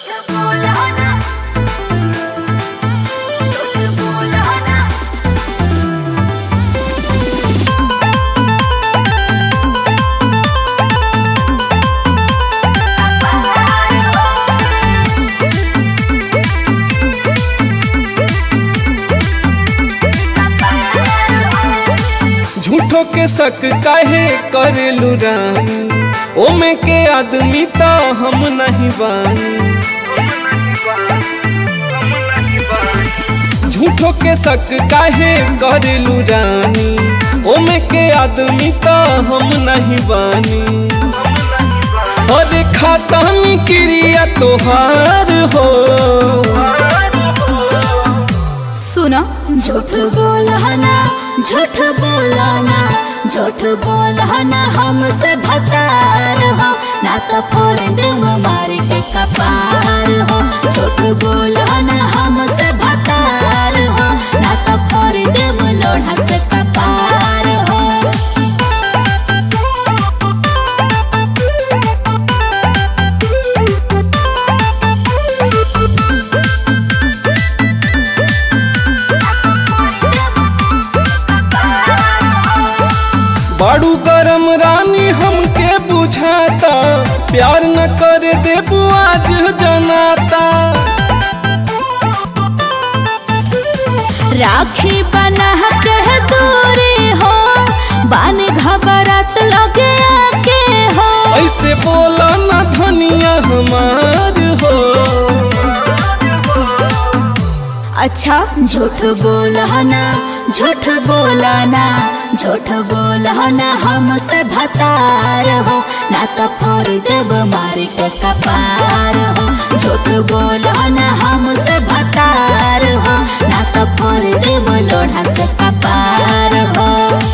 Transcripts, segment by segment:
झूठो के शक काहे करेलू रानी ओमे के आदमी तो हम नहीं बानी झूठो के शक काहे करेलू रानी ओमे के आदमी तो हम नहीं बानी और खाता में क्रिया तोहार हो सुनो झूठ बोलना झूठ बोलना झूठ बोलना हमसे भतार हो ना तो फोड़ देव मार के कपार हो झूठ बोलना हमसे भतार हो ना तो फोड़ देव लोढ़ा से कपार हो बाड़ू गरम रानी हमके बुझाता प्यार न करे देबू आज जनाता राखी बना के दूरी हो बान घबरात लगे आके हो ऐसे बोला न धनिया हमार हो अच्छा झूठ बोलना झूठ बोलना झूठ बोलना हमसे भतार हो ना तो फोड़ देव मार के कपार हो झूठ बोलना हमसे भतार हो ना तो फोड़ देव लोढ़ा से कपार हो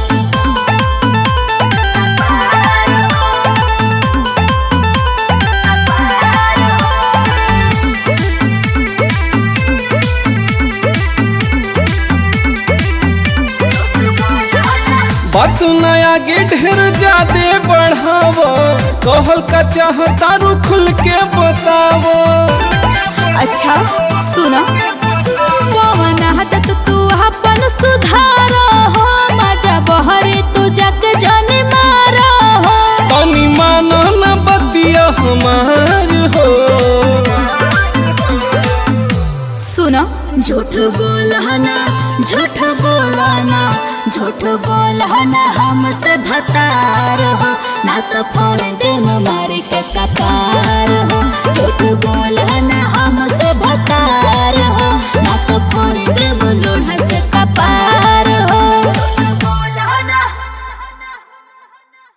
बात नया गे ढेर ज्यादा बढ़ाव कहल का चाहता रू खुल के बताव अच्छा सुनो पवन हाथ तू अपन सुधार हो मजा बहरे तू जग जन मार हो तनी मानो न बतिया हमार हो सुनो झूठ बोलना झूठ बोलना झूठ बोलना हमसे भतार हो ना तो फोड़ दे मार के कतार हो झूठ